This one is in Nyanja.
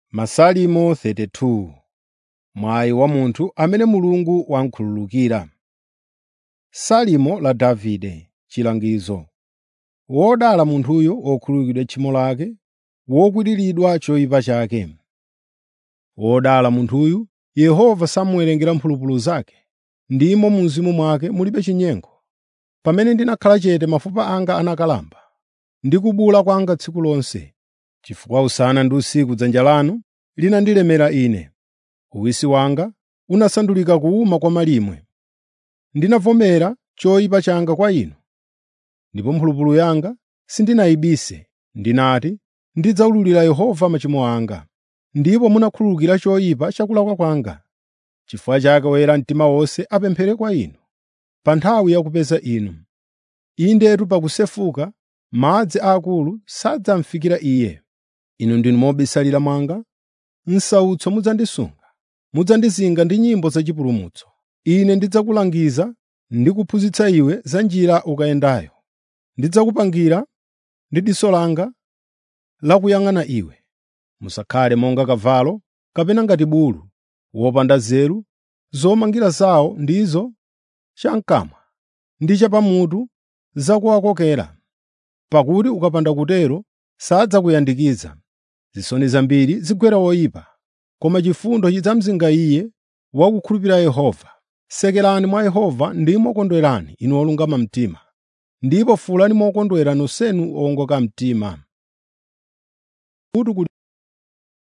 Masalimo 32 Mwayi wa munthu amene Mulungu wamkhululukira. Salimo la Davide chilangizo. Wodala munthuyo wokhululukidwa tchimo lake, wokwiriridwa choyipa chake. Wodala munthuyu Yehova samuwerengera mphulupulu zake, ndimo mu mzimu mwake mulibe chinyengo. Pamene ndinakhala chete mafupa anga anakalamba, ndi kubula kwanga tsiku lonse, chifukwa usana ndi usiku dzanja lanu linandilemera ine. Uwisi wanga unasandulika kuwuma kwa malimwe. Ndinavomera choyipa changa kwa inu, ndipo mphulupulu yanga sindinayibise. Ndinati, “Ndidzawululira Yehova machimo anga.” Ndipo munakhululukira choyipa cha kulakwa kwanga. Chifukwa chake oyera mtima wonse apemphere kwa inu, pa nthawi ya kupeza inu. Indetu pakusefuka madzi aakulu sadzamfikira iye. Inu ndinu mobisalira mwanga, m'sautso mudzandisunga, mudzandizinga ndi nyimbo zachipulumutso. Ine ndidzakulangiza ndi kuphunzitsa iwe za njira ukayendayo. Ndidzakupangira ndi diso langa lakuyang'ana iwe. Musakhale monga kavalo kapena ngati bulu wopanda nzeru, zomangira zawo ndizo cham'kamwa ndi chapamutu zakuwakokera. Pakuti ukapanda kutero sadzakuyandikiza. Zisoni zambiri zigwera woyipa, koma chifundo chidzamzinga iye wakukhulupirira Yehova. Sekerani mwa Yehova ndimo kondwerani inu olungama mtima, ndipo fuwulani mokondwera nonsenu owongoka mtima. Kuti